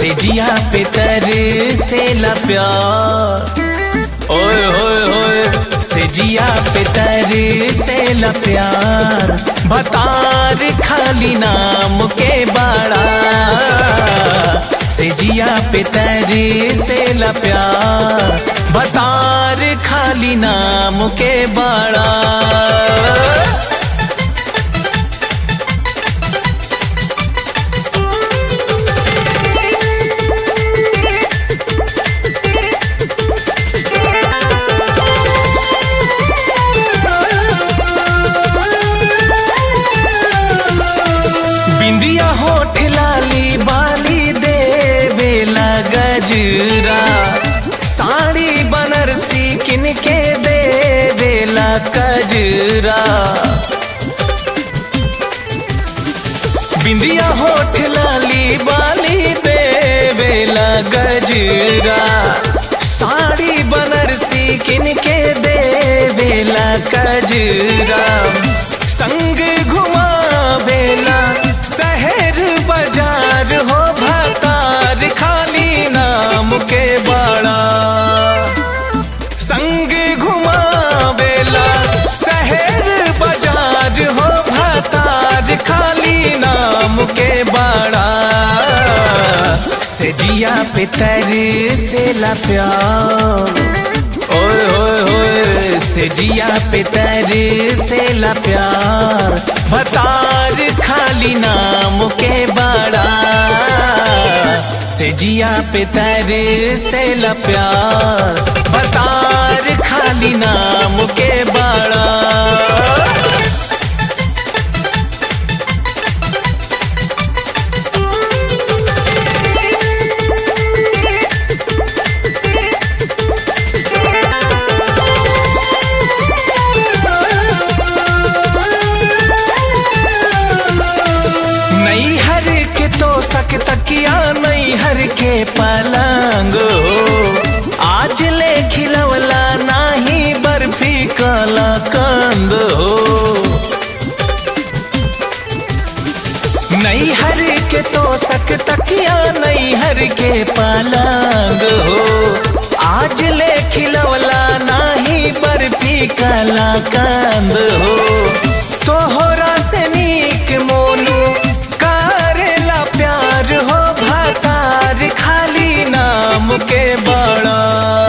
से जिया पे तर से ला प्यार ओए होए होए से जिया पे तर से ला प्यार बतार खाली नाम के बाड़ा से जिया पे तर से ला प्यार बतार खाली नाम के बाड़ा बिंदिया होठ लाली बाली देवेला गजरा साड़ी बनरसी किनके देवेला कजरा बिंदिया होठ लाली बाली देवेला गजरा साड़ी बनरसी किनके देवेला कजरा संग घुमा बेला शहर बाजार हो भतार खाली नाम के बाड़ा संग घुमा बेला शहर बाजार हो भतार खाली नाम के बाड़ा से जिया पे तर से ला प्यार ओए होए होए से जिया पे तर से ला प्यार भतार खाली नाम के बाड़ा से जिया पे तर से ला प्यार भतार खाली नाम के बाड़ा नई हर के तो सक तकिया नई हर के पलंग हो आज ले खिलवला नाही बर्फी काला कंद हो नई हर के तो सक तकिया नई हर के पलंग हो आज ले खिलवला नाही बर्फी काला कंद हो तोहरा से नीक मोनू करेला प्यार हो भतार खाली नाम के बड़ा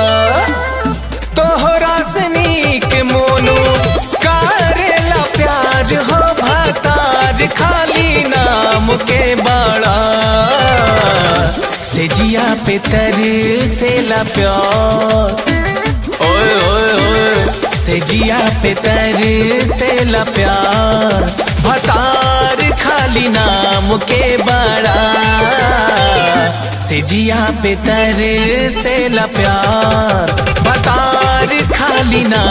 तोहरा से नीक मोनू करेला प्यार हो भतार खाली नाम के बड़ा से जिया पे तर से ला प्यार ओए ओए ओए से जिया पे तर से ला प्यार भतार खाली नाम के बड़ा से जिया पे तर से ला प्यार भतार खाली नाम